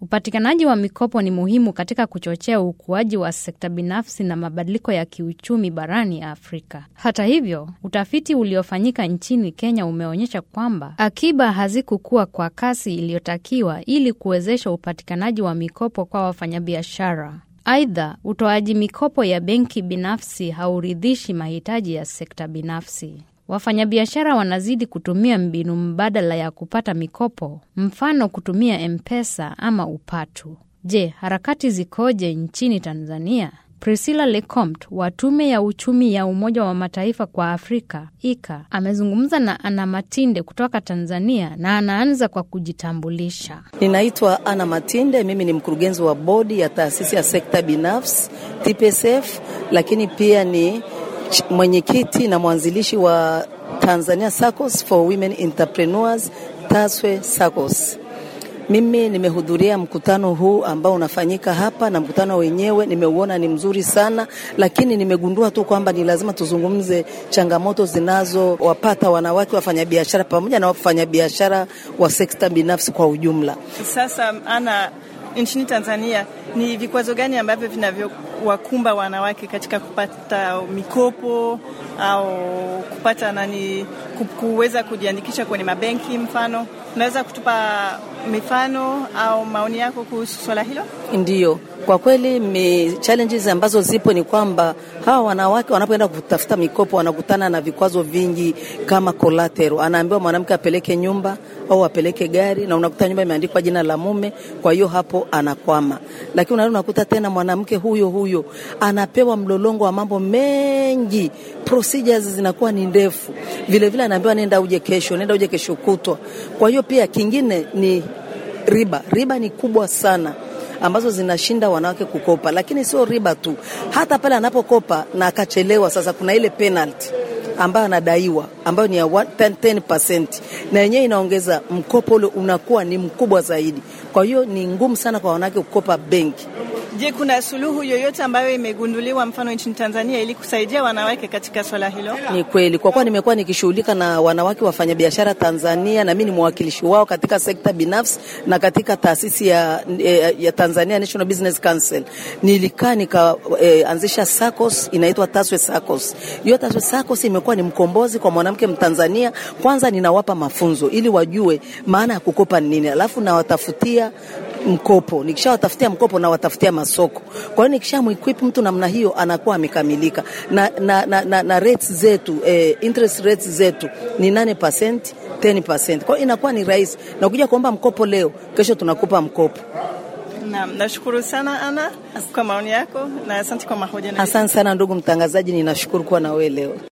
Upatikanaji wa mikopo ni muhimu katika kuchochea ukuaji wa sekta binafsi na mabadiliko ya kiuchumi barani Afrika. Hata hivyo, utafiti uliofanyika nchini Kenya umeonyesha kwamba akiba hazikukua kwa kasi iliyotakiwa ili kuwezesha upatikanaji wa mikopo kwa wafanyabiashara. Aidha, utoaji mikopo ya benki binafsi hauridhishi mahitaji ya sekta binafsi. Wafanyabiashara wanazidi kutumia mbinu mbadala ya kupata mikopo, mfano kutumia M-Pesa ama upatu. Je, harakati zikoje nchini Tanzania? Priscilla Lecomte wa Tume ya Uchumi ya Umoja wa Mataifa kwa Afrika ICA amezungumza na Ana Matinde kutoka Tanzania na anaanza kwa kujitambulisha. Ninaitwa Ana Matinde, mimi ni mkurugenzi wa bodi ya taasisi ya sekta binafsi TPSF, lakini pia ni mwenyekiti na mwanzilishi wa Tanzania SACCOS for Women Entrepreneurs, TASWE SACCOS. Mimi nimehudhuria mkutano huu ambao unafanyika hapa, na mkutano wenyewe nimeuona ni mzuri sana, lakini nimegundua tu kwamba ni lazima tuzungumze changamoto zinazowapata wanawake wafanyabiashara pamoja na wafanyabiashara wa sekta binafsi kwa ujumla. Sasa ana nchini Tanzania ni vikwazo gani ambavyo vinavyowakumba wanawake katika kupata mikopo au kupata nani, kuweza kujiandikisha kwenye mabenki? Mfano, unaweza kutupa mifano au maoni yako kuhusu swala hilo? Ndiyo, kwa kweli mi challenges ambazo zipo ni kwamba hawa wanawake wanapoenda kutafuta mikopo wanakutana na vikwazo vingi kama collateral. Anaambiwa mwanamke apeleke nyumba au apeleke gari, na unakuta nyumba imeandikwa jina la mume, kwa hiyo hapo anakwama. Lakini unaona, unakuta tena mwanamke huyo huyo anapewa mlolongo wa mambo mengi, procedures zinakuwa ni ndefu. Vile vile anaambiwa nenda uje kesho, nenda uje kesho kutwa. Kwa hiyo pia kingine ni riba. Riba ni kubwa sana ambazo zinashinda wanawake kukopa, lakini sio riba tu, hata pale anapokopa na akachelewa, sasa kuna ile penalty ambayo anadaiwa ambayo ni ya 10%, na yenyewe inaongeza mkopo ule unakuwa ni mkubwa zaidi. Kwa hiyo ni ngumu sana kwa wanawake kukopa benki. Je, kuna suluhu yoyote ambayo imegunduliwa mfano nchini Tanzania ili kusaidia wanawake katika swala hilo? Ni kweli, kwa kuwa nimekuwa nikishughulika na wanawake wafanyabiashara Tanzania, na mimi ni mwakilishi wao katika sekta binafsi na katika taasisi ya, ya Tanzania National Business Council, nilikaa nikaanzisha eh, SACCOS inaitwa TASWE SACCOS. Hiyo TASWE SACCOS imekuwa ni mkombozi kwa mwanamke Mtanzania. Kwanza ninawapa mafunzo ili wajue maana ya kukopa ni nini, alafu nawatafutia mkopo. Nikishawatafutia mkopo na watafutia masoko. Kwa hiyo nikishamequip mtu namna hiyo anakuwa amekamilika na, na, na, na, na rates zetu eh, interest rates zetu ni 8%, 10%. Kwa hiyo inakuwa ni rahisi, na ukija kuomba mkopo leo, kesho tunakupa mkopo. Naam, nashukuru sana Ana kwa maoni yako na asante kwa mahojiano. Asante sana ndugu mtangazaji, ninashukuru kuwa na wewe leo.